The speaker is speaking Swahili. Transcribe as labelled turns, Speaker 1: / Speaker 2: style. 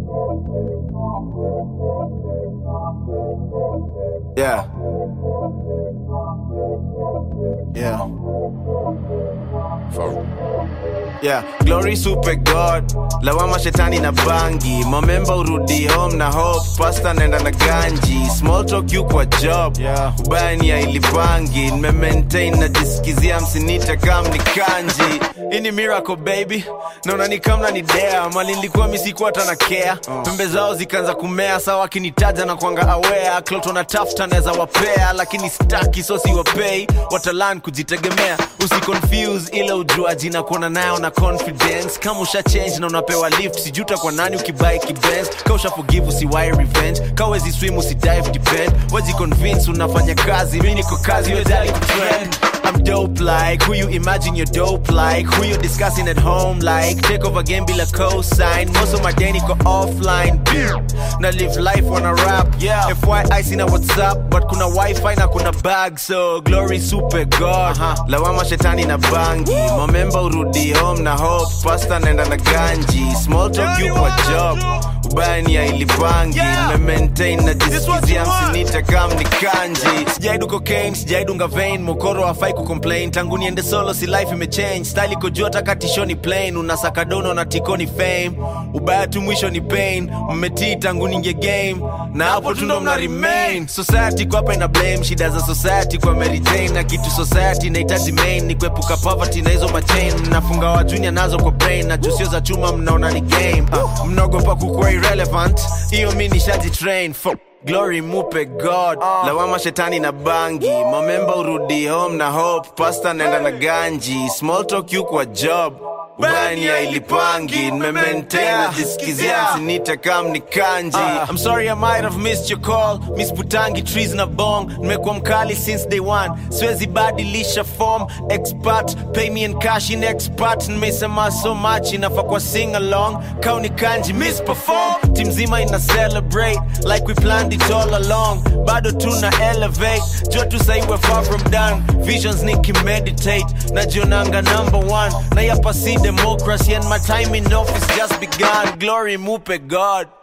Speaker 1: Yeah. Yeah. Yeah, glory super god lawama shetani na bangi momemba urudi home na hope pasta naenda na ganji small talk you kwa job yeah. ubaya ni ya ilipangi nimemaintain najisikizia msinite kam ni kanji hii ni miracle baby naona ni kamna ni dea mali nilikuwa misikuwa hata na care pembe zao zikaanza kumea sawa akinitaja na kwanga aware kloto na tafuta naweza wapea lakini staki so siwapei watalan kujitegemea usiconfuse ile ujuaji na kuona nayo na confidence kama usha change na unapewa lift sijuta kwa nani ukibai kibens ka usha forgive usiwai revenge ka wezi swim usidive depend waji convince unafanya kazi mi niko kazi wedali kutrend I'm dope like who you imagine you're dope like who you discussing at home like take over game bila cosign most of my day niko offline na live life wanna rap yeah FYI sina WhatsApp but kuna wifi na kuna bag so glory super god uh-huh. lawama shetani na bangi momemba urudi home na hope pasta naenda na ganji small talk you kwa job ubaya ni ya ilipangi nimemaintain najisikizia msinite kam ni kanji sijaidu cocaine sijaidunga vein mokoro hafai kucomplain tangu niende solo si life imechange style iko juu hata katishoni plain unasaka dono na tikoni fame ubaya tu mwisho ni pain mmetii tangu ninge game na hapo tu ndo mna remain society kwa hapa ina blame shida za society kwa Mary Jane na kitu society inahitaji main ni kuepuka poverty na hizo machain mnafunga wa junior nazo kwa brain na jusio za chuma mnaona ni game uh, mnaogopa kukuwa irrelevant hiyo mi nishaji train Fuck. glory mupe god lawama shetani na bangi momemba urudi home na hope pasta naenda na ganji small talk you kwa job ubani ya ilipangi nimemaintain najisikizia msinite kam ni kanji I'm sorry I might have missed your call Miss Putangi trees na bong nimekuwa mkali since day one siwezi badilisha form expert pay me in cash in expert nimesema so much inafa kwa sing along kauni kanji miss perform team zima ina celebrate like we planned it all along bado tuna elevate jua tu sahi we're far from done visions nikimeditate najionanga number one na yapa si democracy and my time in office just begun glory mupe god